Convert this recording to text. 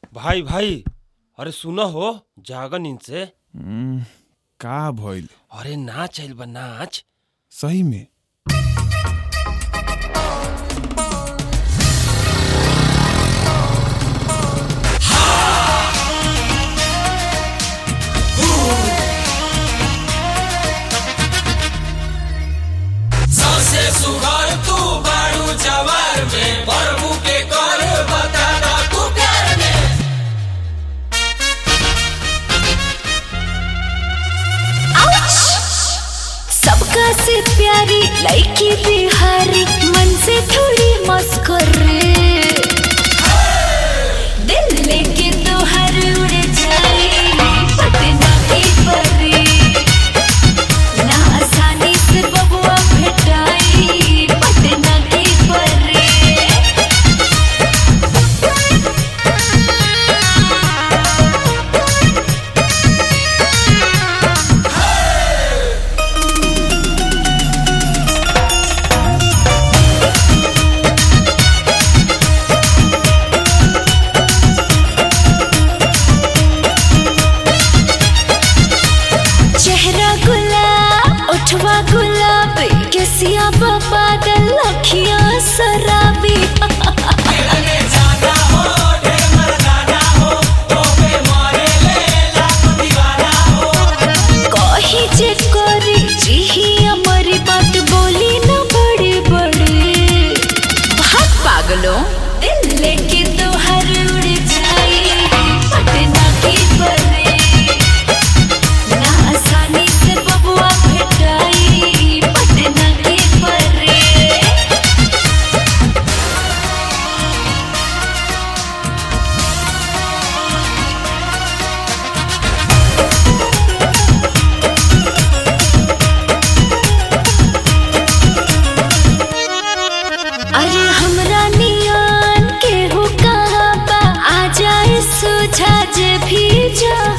भाई भाई अरे सुनो हो जागन इनसे हम्म, का भइल अरे नाच आइल बा नाच सही में सबसे सुघर तू बारू जवार में प्रभु के कर बता दा तू प्यार में सबका से प्यारी लड़की बिहारी मन से थोड़ी मस्कर दिल लेके तो हर उड़ जाए पटना की परी ना आसानी से बबुआ भेटाई पटना की परी चेहरा गुलाब उठवा गुलाब केसिया बादल लखिया शराबी खेलने जाना हो ढेर मर्दाना हो तो पे मारे ले लाख दीवाना हो कही जे करी जिही हमारी बात बोली न बड़े बड़े भाग पागलों दिल लेके तो हर उड़ जाए पटना की परे ना आसानी से बबुआ भेटाई पटना की परे अरे हमरा नियान के हो कहाँ बा आ जाए सुझा जे भी जा